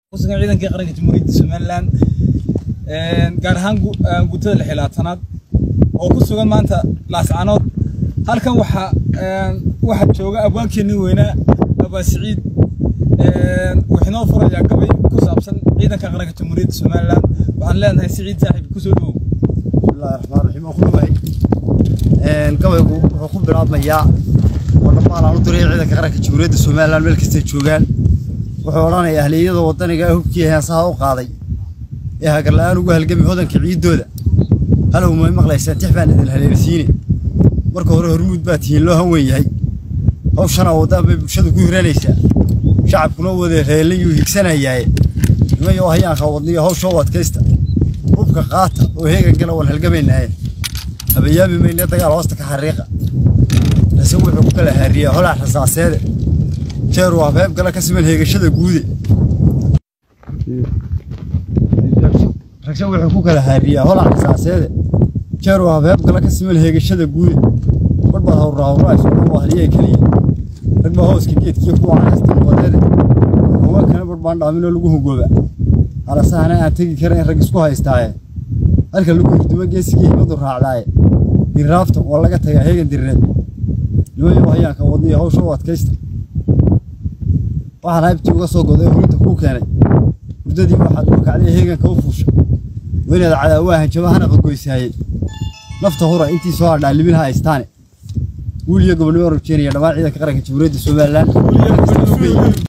kusugan ciidanka qaranka jamhuuriyadda somalilan gaar ahaan guutada lixilaatanaad oo ku sugan maanta laascanood halkan waxaa waxaa jooga abwaankeenii weynaa abaa siciid wuxuu inoo furayaa gabay ku saabsan ciidanka qaranka jamhuuriyadda somalilan waxaan leenahay siciid saaxiib kusoo dhowow bismillahi raxmaan raxiim oo ku dhawahay gabaygu wuxuu ku bilaabmayaa oo dhammaan aan u diray ciidanka qaranka jamhuuriyadda somalilan meel kastay joogaan wuxuu odhanayaa ahliyada waddaniga ee hubkii heensaha u qaaday ee hagarla'aan ugu halgami hodanka ciiddooda halow may maqlaysaan tix baan idin haleelsiine marka hore hormuud baa tihiin loo han weyn yahay hawshana waddaan bay bulshadu ku hiranaysaa shacabkuna wada reelayuu higsanayaaye nimayo hayaanka wadniyo hawshoo adkaysta hubka qaata oo heegan gala waan halgamaynaaye habayaami mayne dagaal hoosta ka xariiqa rase wuxuu ku kala haariyaa holac rasaaseede jeer waa beeb gala ka siman heegashada guude ragse wuxuu ku kala haariyaa holac rasaaseede jeer waa beeb gala ka siman heegashada guude barbaa hawra hawra isugu wahliyay keliya rag baa hooska geedkiyo kuwa canaasta wadeede kuma kana barbaan dhaaminoo lagu hogooba halasahana aan tegi karayn rag isku haystaaye halka lagu hurdumo geesigii himadu raacdaaye dirraafta waa laga tagaa heegan dirreed nimayo hayaanka wadniyo hawsha u adkaysta waxaan haybtii uga soo goday hurinta kuu keenay hurdadii waxaad uga kacday heeganka u fuusha weynaad cadaawaha hanjabahana qagoysaayey nafta hura intii soo hadhaa libinha haystaane wiil iyo gobonimo rajeenaya dhammaan ciidanka qaranka jamhuuriyadda somalilan